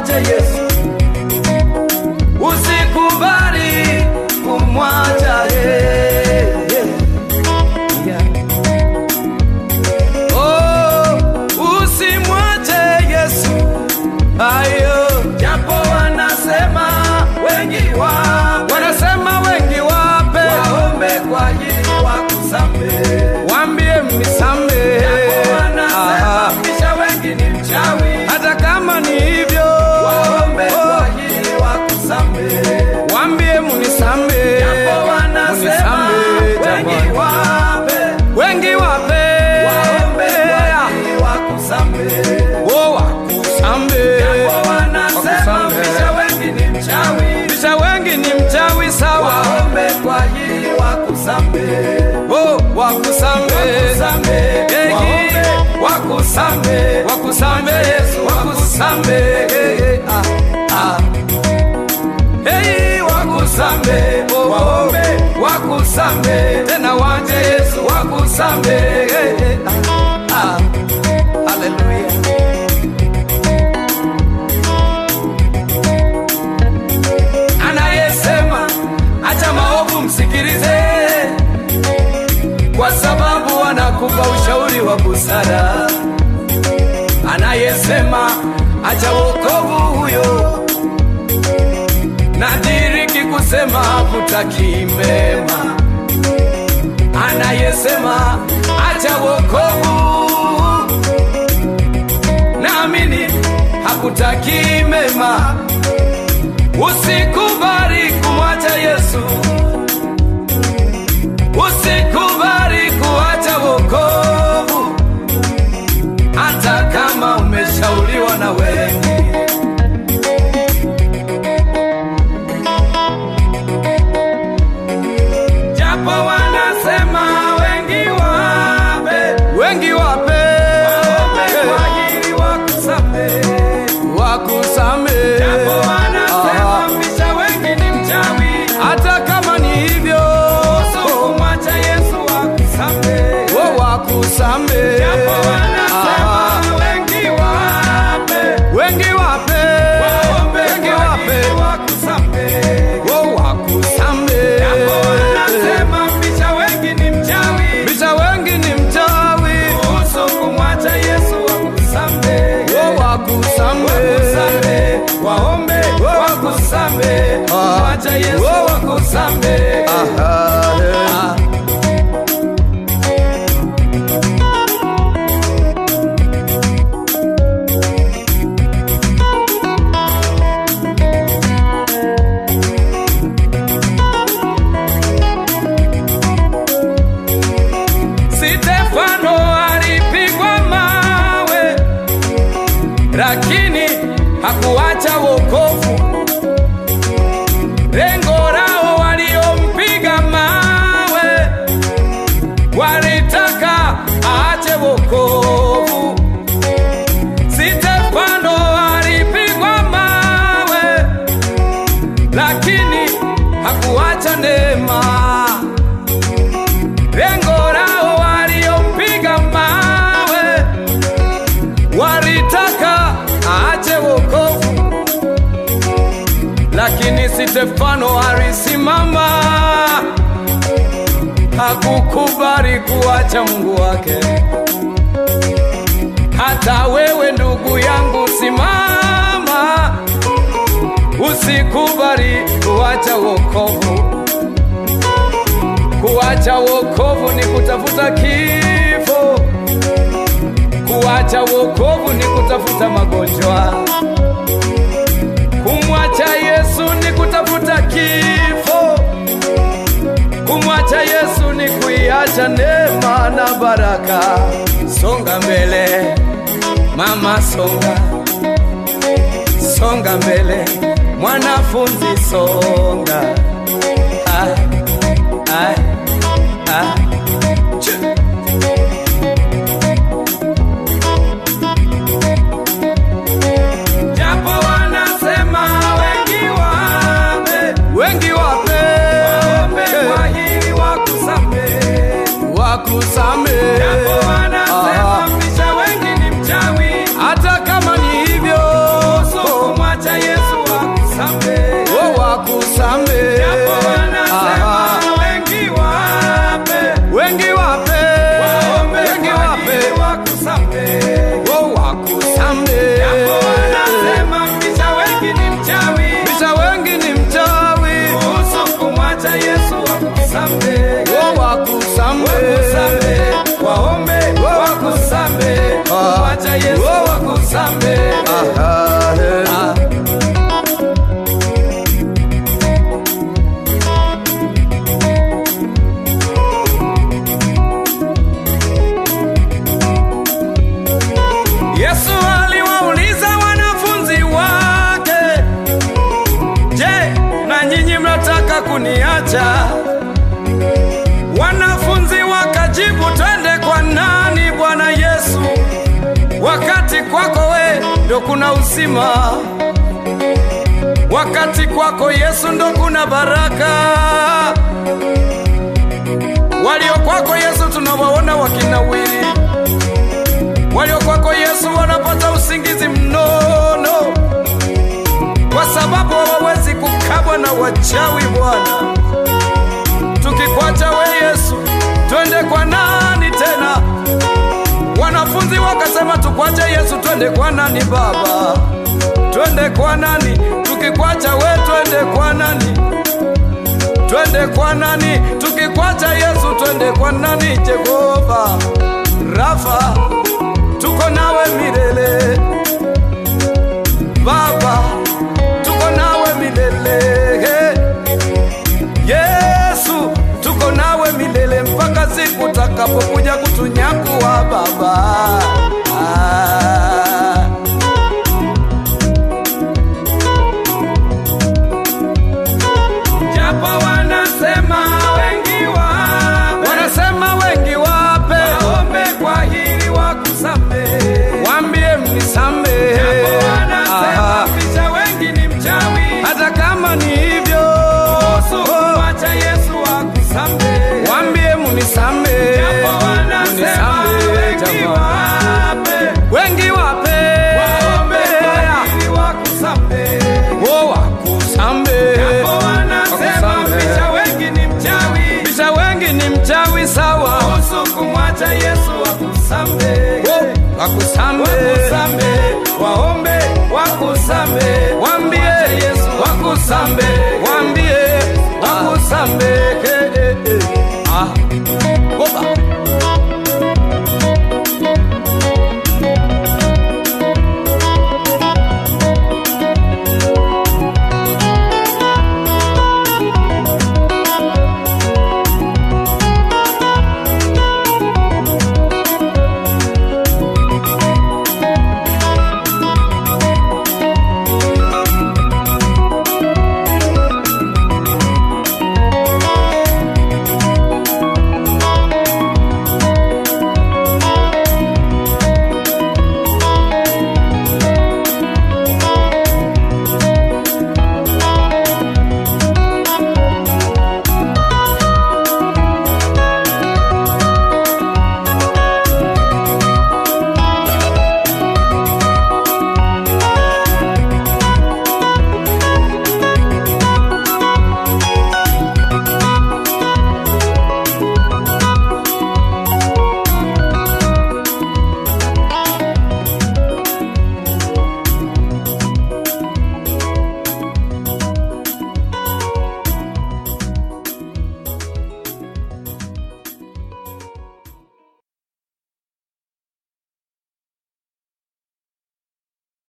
kumwacha Yesu, usikubali kumwacha yeye. Yeah. Oh, usimwache Yesu, ayo japo wanasema wengi wa wanasema wengi wape waombe kwa ajili wakusamehe, waambie mnisamehe. Japo wanasema kisha wengi ni mchawi, hata kama ni hivyo waombe kwa ajili wakusamehe, waambie mnisamehe. Japo wanasema wengi wape wengi wape waombe kwa ajili wakusamehe, oh wakusamehe. Japo wanasema kisha wengi ni mchawi, kisha wengi ni mchawi sawa, waombe kwa ajili wakusamehe, oh wakusamehe, wakusamehe, waombe wakusamehe, wakusamehe Yesu, wakusamehe ah, ah. Hey, wakusamehe, oh, waombe wakusamehe, tena waje Yesu wakusamehe. Ah, ah, haleluya. Anayesema acha maovu msikilize, kwa sababu anakupa ushauri wa busara. Anayesema acha wokovu huyo nadiriki kusema hakutaki mema. Anayesema acha wokovu, naamini hakutaki mema. Usikubali kumwacha Yesu, usikubali kuacha wokovu, hata kama umeshauriwa na wengi. japo wanasema wengi wape wengi wape kwa ajili wakusamehe wakusamehe japo wanasema mbisha wengi ni mchawi hata kama ni hivyo kumwacha Yesu wakusamehe wo wakusamehe japo wanasema wengi wape wengi wape wengi wape wakusamehe wo wakusamehe japo wanasema mbisha wengi ni mchawi mbisha wengi ni mchawi kuhusu kumwacha Yesu wakusamehe wo wakusamehe waombe wakusamehe kumwacha Yesu wakusamehe ah. Stefano alipigwa mawe, lakini hakuacha wokovu. Lengo lao waliompiga mawe walitaka aache wokovu. Stefano alipigwa mawe, lakini hakuacha neema lengo lao waliompiga mawe walitaka aache wokovu, lakini Stefano alisimama, hakukubali kuacha Mungu wake. Hata wewe ndugu yangu, simama, usikubali kuacha wokovu. Kuacha wokovu ni kutafuta kifo. Kuacha wokovu ni kutafuta magonjwa. Kumwacha Yesu ni kutafuta kifo. Kumwacha Yesu ni kuiacha neema na baraka. Songa mbele mama, songa songa mbele mwanafunzi, songa ah, ah, ah. Ch- Japo wanasema wengi wape, wengi wape, waombe kwa ajili wakusamehe, wakusamehe. Japo wanasema mpisha wengi ni mchawi, hata kama ni hivyo, kumwacha waombe wengi kwa wape hili wakusamehe. oh, wakusamehe. Japo wanasema mbisha wengi ni mchawi, Bisha wengi ni mchawi kuhusu kumwacha Yesu wakusamehe. oh, wakusamehe. Wakusamehe, waombe wakusamehe, kumwacha Yesu wakusamehe. Aha, eh. Yesu aliwauliza wanafunzi wake, je, na nyinyi mnataka kuniacha? Wanafunzi wakajibu, twende kwa nani Bwana Yesu, wakati kwako we ndo kuna uzima, wakati kwako Yesu ndo kuna baraka. Walio kwako Yesu tunawaona wakinawiri walio kwako Yesu wanapata usingizi mnono, kwa sababu hawawezi kukabwa na wachawi. Bwana, tukikwacha we Yesu, twende kwa nani tena? Wanafunzi wakasema tukwache Yesu, twende kwa nani Baba? Twende kwa nani? Tukikwacha we, twende kwa nani? Twende kwa nani? Tukikwacha Yesu, twende kwa nani? Jehova Rafa, tuko nawe milele Baba, tuko nawe milele Yesu, tuko nawe milele mpaka siku utakapokuja kutunyakuwa Baba. Ah. Japo wanasema wengi wape, wanasema wengi wape, waombe kwa hili wakusamehe, waambie mnisamehe. Japo wanasema picha wengi ni mchawi, hata kama ni hivyo, kuhusu kumwacha Yesu wakusamehe, waambie mnisamehe. Japo wanasema wengi wape, wengi wape, waombe kwa hili wakusamehe, oh, wakusamehe. Japo wanasema picha wengi ni mchawi, picha wengi ni mchawi sawa, kuhusu kumwacha Yesu wakusamehe, oh, wakusamehe, wakusamehe, waombe wakusamehe, waambie Yesu wakusamehe, waambie wakusamehe